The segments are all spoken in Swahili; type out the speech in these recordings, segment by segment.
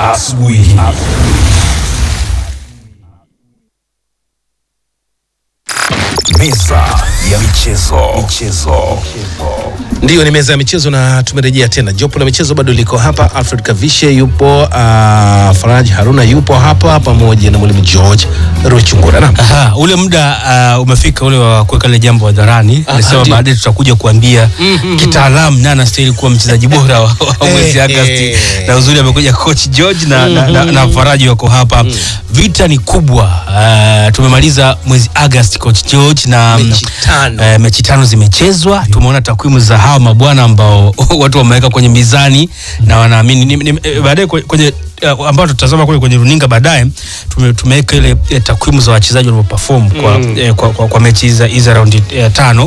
asubuhi hii. Meza ya michezo. Michezo. Ndiyo, ni meza ya michezo na tumerejea tena. Jopo la michezo bado liko hapa. Alfred Kavishe yupo, uh, Faraj Haruna yupo hapa pamoja na mwalimu George Rochungura. Naam. Aha, ule muda uh, umefika ule wa kuweka ile jambo hadharani. Nasema ndio. baadaye tutakuja kuambia kitaalamu nani anastahili kuwa mchezaji bora wa wa mwezi Eh, Agosti. eh. Na uzuri amekuja coach George na, na, na, na Faraji wako hapa. Vita ni kubwa. Uh, tumemaliza mwezi Agosti coach George na Mechi tano. eh, mechi tano zimechezwa. Tumeona takwimu za hawa mabwana ambao watu wameweka kwenye mizani na wanaamini ni- ni- eh, baadaye kwe- kwenye uh, ambao tutatazama kule kwenye runinga baadaye tume- tumeweka ile eh, takwimu za wachezaji walivyoperform kwa, eh, kwa, kwa, kwa mechi hizi za- hizi za raundi eh, tano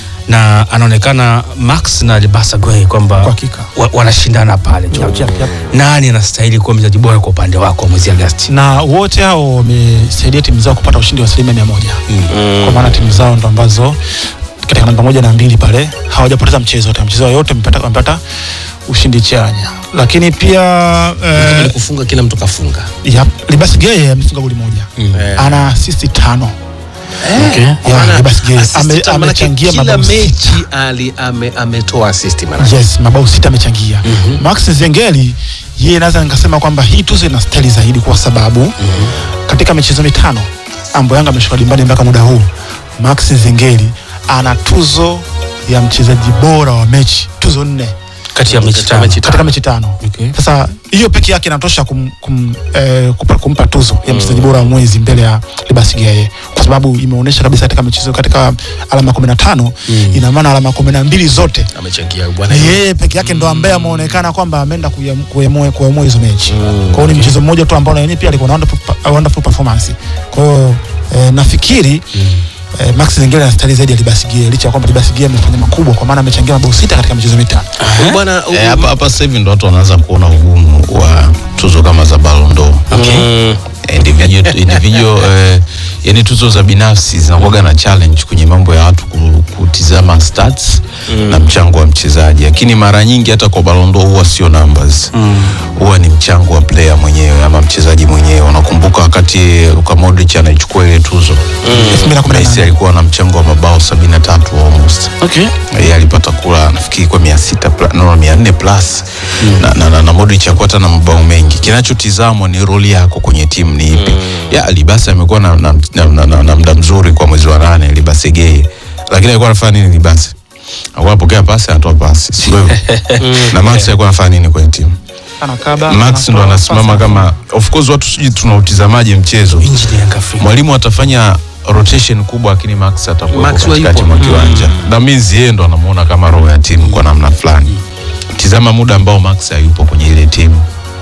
na anaonekana Max na Libasa Gwe kwamba Kwa hakika. wa, wanashindana pale tu. Yep, yep, yep. Nani anastahili kuwa mchezaji bora kwa upande wako mwezi Agosti? na wote hao wamesaidia timu zao kupata ushindi wa asilimia mia moja kwa maana timu zao ndo ambazo katika namba moja na mbili pale hawajapoteza mchezo wote mchezo yote wamepata wamepata ushindi chanya lakini pia Kama ni eh, kufunga kila mtu kafunga. yep, Libas Geye amefunga goli moja Eh. ana asisti tano Okay. Yeah, Maana Libas Geye assist ame- tano, manake amechangia kila mabao sita. mechi ali ame, ametoa assist maana. yes mabao sita amechangia Max Zengeli yeye naweza nikasema kwamba hii tuzo ina stali zaidi kwa sababu katika michezo mitano ambayo Yanga ameshuka dimbani mpaka muda huu Max Zengeli ana tuzo ya mchezaji bora wa mechi tuzo nne Kati ya mechi Katika tano. mechi katika mechi tano Okay. sasa hiyo peke yake inatosha kum, kum, eh, kupa, kumpa tuzo ya mchezaji bora wa mwezi mbele ya Libas Geye kwa sababu imeonyesha kabisa katika michezo katika alama 15 ina maana alama 12 zote Amechangia bwana. na yeye peke yake ndo ambaye ameonekana kwamba ameenda kuyam- kuamua kuamua hizo mechi. Kwa hiyo ni mchezo mmoja tu ambao na yeye pia alikuwa na wonderful, wonderful performance. Kwa hiyo eh, nafikiri eh, Max Zengeli anastahili zaidi ya Libasi Gie licha ya kwamba Libasi Gie amefanya makubwa kwa maana amechangia mabao sita katika michezo mitano. Huyu Bwana Eh, hapa hapa sasa hivi ndo watu wanaanza kuona ugumu wa tuzo kama za Ballon d'Or. Mm. Individual, individual eh, yani tuzo za binafsi zinakuwaga na challenge kwenye mambo ya watu ku- kutizama stats na mchango wa mchezaji, lakini mara nyingi hata kwa Ballon d'Or huwa sio numbers, huwa ni mchango wa player mwenyewe ama mchezaji mwenyewe. Unakumbuka wakati Luka Modric anaichukua ile tuzo 2018. Messi alikuwa na mchango wa mabao 73 almost Okay. yeye alipata kula nafikiri kwa mia sita pla- no, mia nne plus na, na, na, na Modric hakuwa hata na mabao mengi. Kinachotizamwa ni roli yako kwenye timu ni ipi. Ya Libasa amekuwa na, na, na, na, na, na muda mzuri kwa mwezi wa nane Libase Geye, lakini alikuwa anafanya nini Libase? Alikuwa anapokea pasi anatoa pasi, si ndio hivyo? na Max alikuwa anafanya nini kwenye timu? Anakaba, Max ndo anatoa anasimama pasi. kama, of course watu sijui tunautizamaje mchezo Injini ya Afrika. mwalimu atafanya rotation kubwa lakini Max atakuwa Max wa katikati yupo. mwa kiwanja that means yeye ndo anamuona kama roho ya timu kwa namna fulani tizama muda ambao Max hayupo kwenye ile timu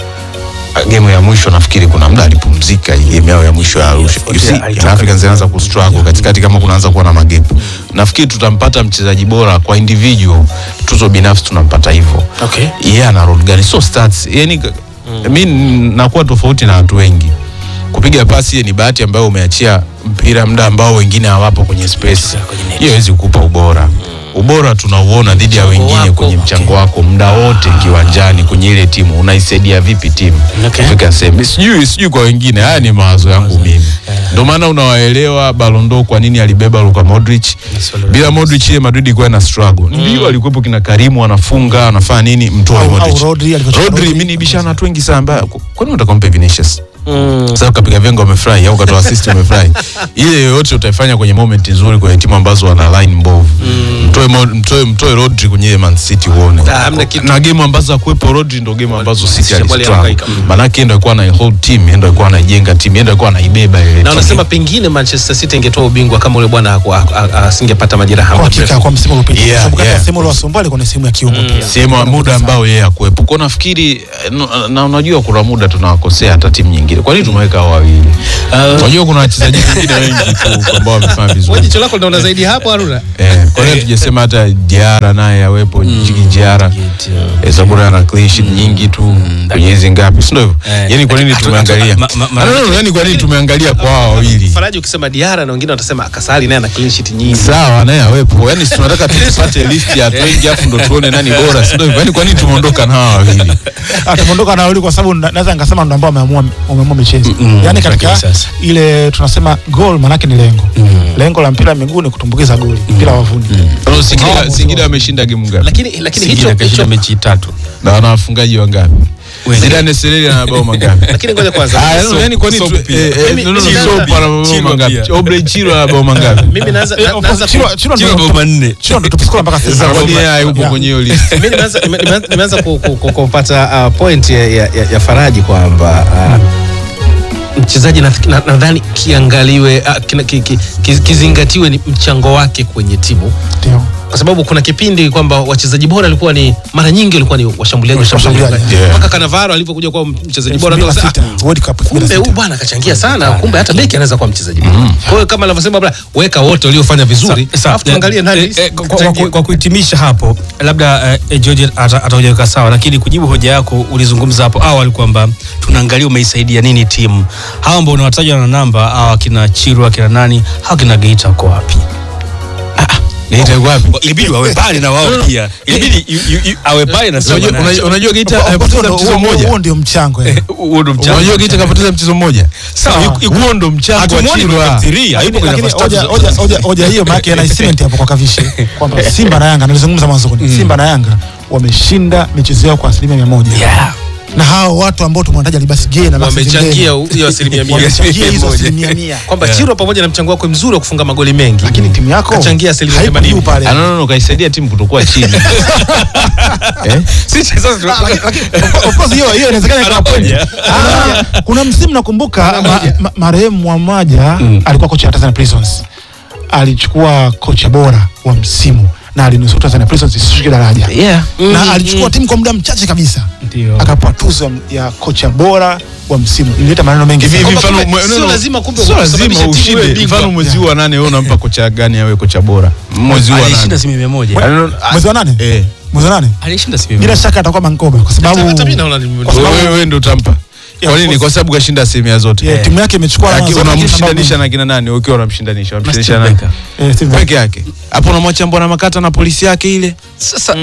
game ya mwisho nafikiri kuna muda alipumzika hii game yao ya mwisho ya Arusha you see alitoka. Young Africans anaanza kustruggle katikati kama kunaanza kuwa na magepu nafikiri tutampata mchezaji bora kwa individual tuzo binafsi tunampata hivyo Okay. yeye ana role gani so stats yani mi nakuwa tofauti na watu wengi kupiga pasi ni bahati ambayo umeachia mpira muda ambao wengine hawapo kwenye space Kwenye net. hiyo hawezi kukupa ubora ubora tunauona dhidi ya wengine wako, kwenye mchango wako muda wote kiwanjani kwenye ile timu unaisaidia vipi timu Okay. kufika sehemu sijui sijui kwa wengine haya ni mawazo yangu mimi ndio maana unawaelewa Ballon d'Or kwa nini alibeba Luka Modric Maswala bila Modric ile Madrid ilikuwa na struggle ndio alikuwepo kina Karimu anafunga anafanya nini mtoe Au- au Modric Rodri alivyocheza Rodri Rodri. mimi nibishana watu wengi sana mbaya kwani unataka kumpe Vinicius Mm. sasa ukapiga vengo umefurahi au ukatoa assist umefurahi ile yoyote utaifanya kwenye moment nzuri kwenye timu ambazo wana line mbovu mtoe Mo- mtoe mtoe Rodri kwenye ile Man City uone Ah, hamna kitu. na game ambazo hakuwepo Rodri ndo game ambazo City City alistruggle walihangaika. Mm. manake yeye ndo alikuwa na hold team yeye ndo alikuwa anaijenga timu yeye ndo alikuwa anaibeba ile Na timu. wanasema pengine Manchester City ingetoa ubingwa kama ule bwana haku- ha- ha- asingepata majeraha Kwa muda hakika mrefu. kwa msimu uliopita. Yeah, Kwa sababu kati ya yeah. sehemu iliyowasumbua ilikuwa ni sehemu ya kiungo pia. sehemu ya muda ambao yeye hakuwepo kwa nafikiri eh, no- na unajua kuna muda tunawakosea hata timu nyingine singida kwa nini tumeweka hao wawili unajua kuna wachezaji wengine wengi tu ambao wamefanya Wewe vizuri jicho lako linaona zaidi hapo Haruna. Eh, kwa hiyo tujasema hata Diara naye awepo Jigi Diara eh, sababu ana clean sheet nyingi tu kwenye hizi ngapi si ndio hivyo Eh, yani kwa nini hatu- tumeangalia ma- ma- ma- Ah, no, no, yani kwa nini tumeangalia kwa hao wawili Faraji ukisema Diara na wengine watasema Kasali naye ana clean sheet nyingi. sawa naye awepo yani si tunataka tupate list ya watu wengi afu ndo tuone nani bora si ndio hivyo yani kwa nini tumeondoka na hawa wawili atamondoka na wawili kwa sababu na- naweza nikasema ndo ambao wameamua wameamua michezo Mm, yaani katika lakini sasa. ile tunasema goal manake ni lengo lengo la mpira wa miguu ni kutumbukiza goli mpira wavuni Singida- Singida Singida wameshinda game ngapi Lakini lakini hicho Singida kashinda hicho mechi tatu na wana wafungaji wangapi Wengi. Zidane Sereri ana mabao mangapi lakini ngoja kwanza. Ah, no, yani kwa nini Soap tu- pia. eh, eh, Mimi- no, no, no, mimi Soap naanza- ana mabao Chilwa mangapi pia. Obrey Chilwa ana mabao mangapi Mimi naanza na- naanza ku- Chilo- Chilo Chilo ndo- bao manne Chilo ndo top scorer mpaka sasa sasa kwa nini yeye hayupo Yeah. kwenye hiyo list mimi nimeanza nime- nimeanza- nimeanza ku- ku- ku- kupata uh, point ya, ya, ya, ya Faraji kwamba uh, mchezaji na- na- nadhani kiangaliwe uh, kina- ki, ki, ki, kizingatiwe ni mchango wake kwenye timu Ndio. kwa sababu kuna kipindi kwamba wachezaji bora walikuwa ni mara nyingi walikuwa ni washambuliaji washambuliaji Washambuliaji, yeah. mpaka Cannavaro alivyokuja kuwa mchezaji bora ndio 2006, akasema, World Cup "Ah, kumbe 2006. huyu bwana akachangia sana kumbe hata beki anaweza kuwa mchezaji bora kwa hiyo kama anavyosema bwana weka wote waliofanya vizuri Sa- sa- alafu tuangalie nani eh, eh, kwa- kwa- kachangia. kwa- kwa kuhitimisha hapo labda eh, George ata- atakuja sawa lakini kujibu hoja yako ulizungumza hapo awali kwamba tunaangalia umeisaidia nini timu hawa ambao unawataja na namba hawa kina Chirwa kina nani hawa kina Geita wako wapi Geita yuko wapi ilibidi wawe pale na wao pia ilibidi yu- yu- yu- awe pale na sio Unajua- maana- unajua- unajua Geita Huo- amepoteza huo- mchezo huo- mmoja huo ndio mchango eh. huo ndo mchango. unajua Geita kapoteza mchezo mmoja Sawa, Yuko- yuko- huo ndo mchango wa Hatumuoni kwenye Chilwa top three, hayupo kwenye Lakini nafasi hoja- tatu hoja- zote. hoja- hoja hiyo maana yana cement hapo kwa kavishe kwamba Simba na Yanga nilizungumza mwanzoni Simba na Yanga wameshinda michezo yao kwa asilimia mia moja Yeah. na hao watu ambao tumewataja Libasi Gay na Maxi wamechangia Zengeli, hiyo asilimia mia wamechangia hizo Moja. asilimia mia kwamba Chiro pamoja na mchango wake mzuri wa kufunga magoli mengi lakini timu yako Kachangia asilimia haipo 80. juu pale Ah, no, no, no, kaisaidia timu kutokuwa chini eh? Sisi sasa tuna- Lakini- lakini, of- of course hiyo hiyo inawezekana ikawa point. Anapoja. Ah, kuna msimu nakumbuka ma, ma, marehemu Mwamaja alikuwa kocha wa Tanzania Prisons alichukua kocha bora wa msimu na alinusuru Tanzania Prisons isishuke daraja na alichukua timu kwa muda mchache kabisa Ndio. akapewa tuzo ya kocha bora wa msimu ilileta maneno mengi hivi sana. hivi Kwamba mfano kumbe mwe- sio no, no, lazima kumbe sio kusababisha lazima timu iwe ushinde bingwa. mfano mwezi huu wa nane wewe unampa kocha gani awe kocha bora mwezi huu wa alishinda nane asilimia moja Ah, no, no, mwezi wa nane eh mwezi wa nane alishinda asilimia bila moja shaka atakuwa Mankoba kwa sababu hata mimi naona ni- kwa sababu- wewe wewe ndio utampa Yeah, kwa nini of kwa course. sababu kashinda asilimia zote yeah, timu yake imechukua alama Aki- zote, lakini unamshindanisha sababu- na kina nani ukiwa unamshindanisha unamshindanisha Steve nani Becker. Eh, Steve Becker. peke yake hapo unamwacha mbona makata na polisi yake ile sasa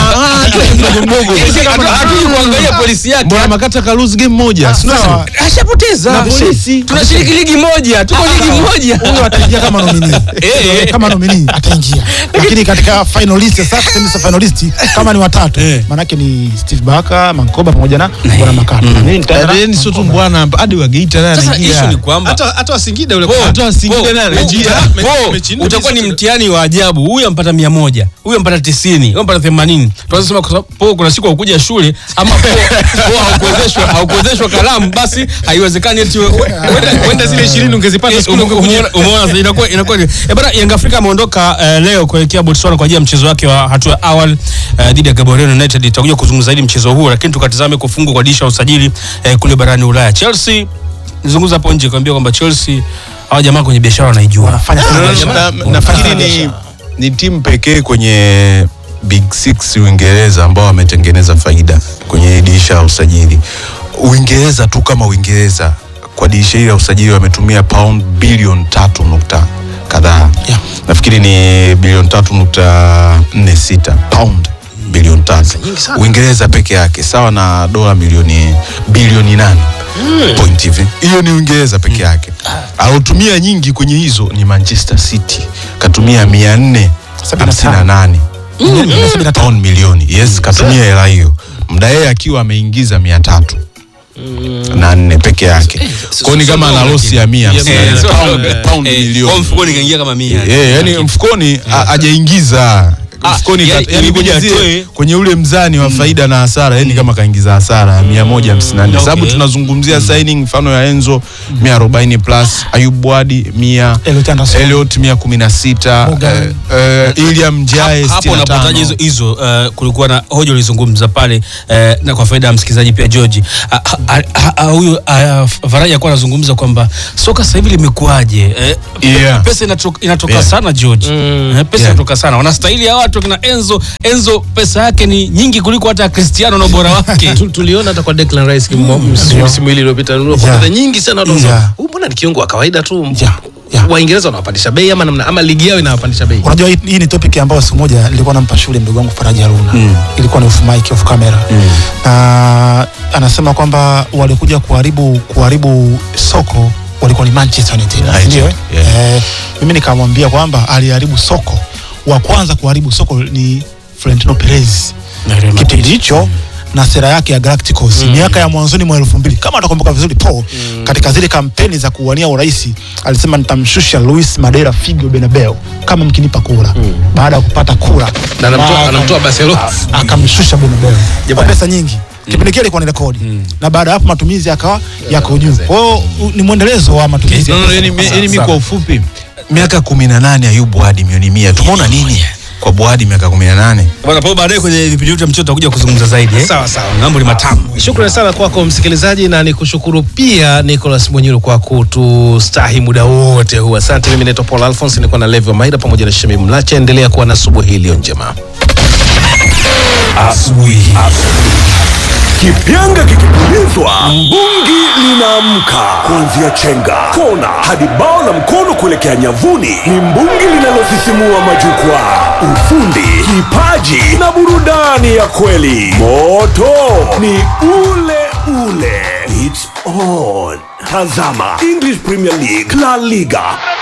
hatuji kuangalia polisi yake mbona makata ka lose game moja si ndio? Sawa. ashapoteza Na polisi. tunashiriki ligi moja tuko ligi moja huyo ataingia kama nomini Eh. kama nomini ataingia lakini katika finalist sasa tuseme sasa finalist kama ni watatu Eh. manake ni Steve Baka Mankoba pamoja na bwana Makata mimi nitaenda na Yaani sio tu Mankoba. mbwana hadi wa Geita naye sasa anaingia. issue ni kwamba hata hata wasingida ule Po, hata Singida po, naye po, anaingia. uta- Me- po, mechi nne utakuwa ni zote- mtihani wa ajabu huyu ampata mia moja huyu ampata tisini huyu ampata themanini tunaweza sema kwa sababu po kuna siku ukuja shule ama po, po haukuwezeshwa haukuwezeshwa kalamu basi haiwezekani eti we- Wenda- wenda zile 20 ungezipata Eh, siku ile ume- ungekuja. umeona- umeona sasa inakuwa inakuwa ni- eh bana Young Africa ameondoka eh, leo kuelekea Botswana kwa ajili ya mchezo wake wa hatua ya awali eh, dhidi ya Gaborone United. Tutakuja kuzungumza zaidi mchezo huo, lakini tukatizame kufungwa kwa dirisha la usajili eh, kule barani Ulaya. Chelsea nizungumza hapo nje kuambia kwamba Chelsea hawa jamaa kwenye biashara wanaijua. wanafanya No, no, kazi. no, na- nafikiri ni, ni timu pekee kwenye big six uingereza ambao wametengeneza faida kwenye dirisha la usajili uingereza tu kama uingereza kwa dirisha hili la usajili wametumia pound bilioni tatu nukta kadhaa Yeah. nafikiri ni bilioni tatu nukta nne sita pound bilioni tatu nyingi sana. uingereza peke yake sawa na dola milioni bilioni nane point hivi hiyo ni uingereza peke yake alotumia nyingi kwenye hizo ni manchester city katumia mia nne hamsini na nane pound milioni yes katumia hela hiyo mda yeye akiwa ameingiza mia tatu na nne peke yake kwao ni kama ana losi ya mia hamsini na nne. Eh, Pound- eh, pound Eh, milioni kwa mfukoni kaingia kama mia. Eh, yani mfukoni a- hajaingiza mfukoni ya- tatu. yani ilibidi kwenye, zile- atoe. kwenye ule mzani wa faida na hasara yani kama kaingiza hasara ya mia moja hamsini na nne Okay. sababu tunazungumzia signing mfano ya Enzo mia arobaini plus Ayub Wadi mia Elliot Anderson. Elliot mia kumi na sita Morgan. eh, eh, Iliam Jae hapo sitini na unapotaja tano. hizo hizo uh, kulikuwa na hoja ulizungumza pale uh, na kwa faida ya msikilizaji pia George Ah, ah, ah, ah, huyu uh, Faraja alikuwa anazungumza kwamba soka sasa hivi limekuaje eh, Yeah. pesa inatoka, inatoka Yeah. sana George eh, pesa Yeah. inatoka sana wanastahili ya watu kina Enzo Enzo pesa yake ni nyingi kuliko hata Cristiano na ubora wake Tu- tuliona hata kwa Declan Rice kimo- msimu msimu ile iliyopita ndio kwa Yeah. fedha nyingi sana watu wanasema, Yeah. huyu mbona ni kiungo wa kawaida tu Yeah. Yeah. Waingereza wanawapandisha bei ama namna ama ligi yao inawapandisha bei unajua hii, hii ni topic ambayo siku moja nilikuwa nampa shule mdogo wangu Faraja Haruna ilikuwa ni off mic off camera na anasema kwamba walikuja kuharibu kuharibu soko walikuwa ni Manchester United United, ndio eh? yeah. eh, mimi nikamwambia kwamba aliharibu soko wa kwanza kuharibu soko ni Florentino Perez Na Real Madrid. kipindi hicho na sera yake ya Galacticos miaka ya mwanzoni mwa elfu mbili kama utakumbuka vizuri Paul katika zile kampeni za kuwania urais alisema nitamshusha Luis Madera Figo Bernabeu kama mkinipa kura baada ya kupata kura na anamtoa Na- anamtoa Barcelona akamshusha Bernabeu kwa Jamani. pesa nyingi kipindi kile ilikuwa ni rekodi na baada ya hapo matumizi yakawa yako juu kwa hiyo u- ni mwendelezo wa matumizi ya No, no, pesa yani mi- kwa yani mi sasa. kwa ufupi miaka kumi na nane Ayub Buhadi milioni mia tumeona nini kwa Buhadi miaka kumi na nane Bwana Paul, baadaye kwenye vipindi vyetu vya mchezo tutakuja kuzungumza zaidi eh? Sawa, sawa. mambo ni matamu Shukrani sana kwako msikilizaji, na nikushukuru pia Nicholas Mwenyuru kwa kutustahi muda wote huu. Asante. Mimi naitwa Paul Alphonse, nilikuwa na Levi Maida pamoja na Shemi Mlache. Endelea kuwa na asubuhi iliyo njema. Asubuhi. Kipyanga kikipulizwa, mbungi linaamka. Kuanzia chenga, kona hadi bao la mkono kuelekea nyavuni, ni mbungi linalosisimua majukwaa. Ufundi, kipaji na burudani ya kweli. Moto ni ule ule. It's on. Tazama English Premier League, La Liga,